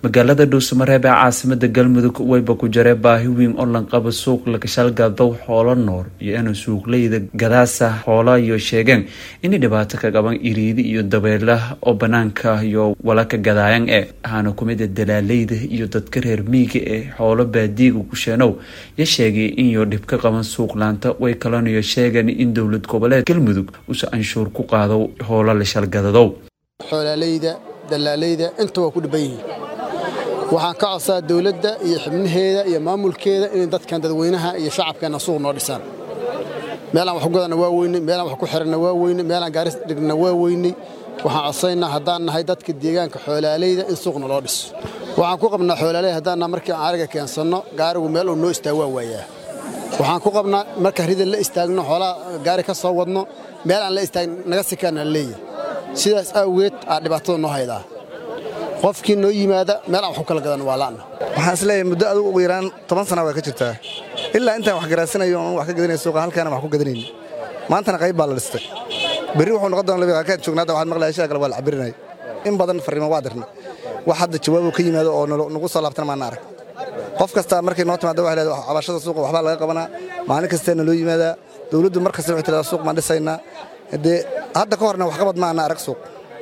magaalada dhuusamareeb ee caasimada galmudug wayba ku jaree baahi weyn oo lanqaba suuq lakashaalgadow xoolo nool iyo ina suuqleyda gadaasa xoola iyo sheegeen inay dhibaato ka qaban iriidi iyo dabeela oo banaanka iyo walaka gadaayan ee ahaana kumida dalaaleyda iyo dadka reer miiga ee xoolo baadiiga kusheenow ya sheegay inyo dhib ka qaban suuqlaanta way kalanayo sheegeen in dowlad goboleed galmudug usa anshuur ku qaado hoola la shalgadadow xoolaaleyda dalaaleyda inta waa ku dhiban yihiin waxaan ka codsaa dowladda iyo xibnaheeda iyo maamulkeeda inay dadkan dadweynaha iyo shacabkeenna suuq noo dhisaan meelaan wax ku gadana waa weynay meelaan wax ku xiranna waa weynay meelaan gaaris dhigna waa weynay waxaan codsaynaa haddaan nahay dadka deegaanka xoolaaleyda in suuqna loo dhiso waxaan ku qabnaa xoolaaleyda haddaan nahay markii aan ariga keensanno gaarigu meel uu noo istaag waa waayaa waxaan ku qabnaa marka rida la istaagno xoolaha gaari ka soo wadno meel aan la istaagn naga sikaana leeyahay sidaas awgeed aa dhibaatada noo haydaa qofkii noo yimaada meel aan wax ku kala gadan waa la'na waxaan isleeyahay muddo adugu ugu yaraan toban sana waa ka jirtaa ilaa intaan wax garaasanayo oon wax ka gadanaya suuqa halkaana wax ku gadanayni maantana qayb baa la dhistay berri wuxuu noqon doona labiqaakaan joogna hadda waxaad maqlaya shila kale waa la cabirinaya in badan farriimo waa dirnay wax hadda jawaabo ka yimaado oo nagu soo laabtana maana arag qof kasta markay noo timaada waxay leedahay cabashada suuqa waxbaa laga qabanaa maalin kasteena loo yimaadaa dowladdu mar kasta waxay tiradaa suuq maan dhisaynaa dee hadda ka horna waxqabad ma ana arag suuq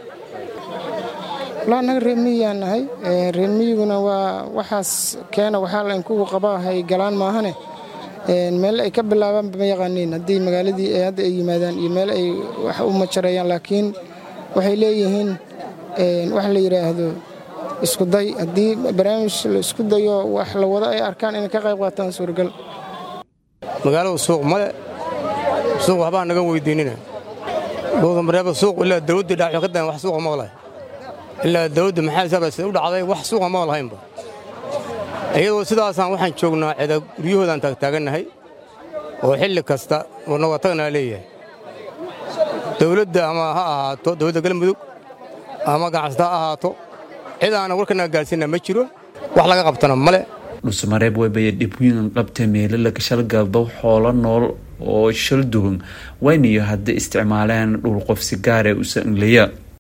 walaa annaga reermiyiyaan nahay reermiyiguna waa waxaas keena waxaa laynkugu qabaahay galaan maahane meel ay ka bilaabaanba ma yaqaaniin haddii magaaladii hadda ay yimaadaan iyo meel ay wax u majareeyaan laakiin waxay leeyihiin wax la yidhaahdo iskuday haddii barnaamij la isku dayo wax la wado ay arkaan inay ka qayb qaataan suuragal magaaladu suuq male suuq waxbaa naga weydiinina dhuudamareeba suuq ilaa dawladdii dhaaco ka dan wax suuqa maqlay ilaa dawladda maxaa isaaba sida u dhacday wax suuqa ma lahaynba iyadoo sidaasaan waxaan joognaa cida guryahoodaan taagtaagannahay oo xilli kasta oo nabadtagnaa leeyahay dawladda ama ha ahaato dawladda galmudug ama ganacsata ha ahaato cid aana warkanaga gaarsiina ma jiro wax laga qabtana male dhuusamareeb waybaya dhibwiinan qabta meelo lakashalgaldow xoolo nool oo shal dugan waynayo hadda isticmaaleen dhul qof si gaare usa inglaya